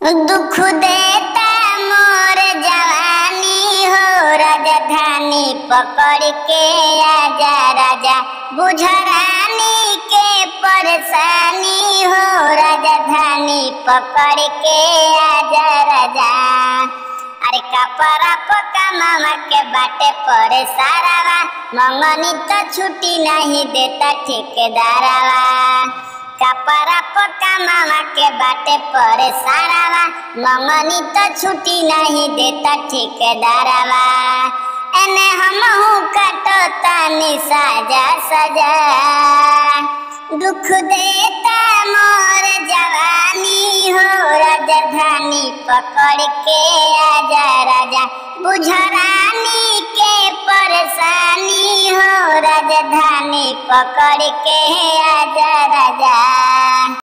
दुख देता मोर जवानी हो राजधानी पकड़ के आजा राजा बुझरानी के परेशानी हो राजधानी पकड़ के आजा राजा अरे कपड़ा पका मामा के बाटे पड़े सारावा मंगनी तो छुट्टी नहीं देता ठेकेदारवा कपड़ा पका मामा के बाटे पड़े सारावा मंगनी तो छुट्टी नहीं देता ठेकेदारवा एने हमहू काटो तानी साजा सजा दुख देता मोर जवानी हो राजधानी पकड़ के आजा राजा बुझरानी के परेशानी हो राजधानी पकड़ के आजा राजा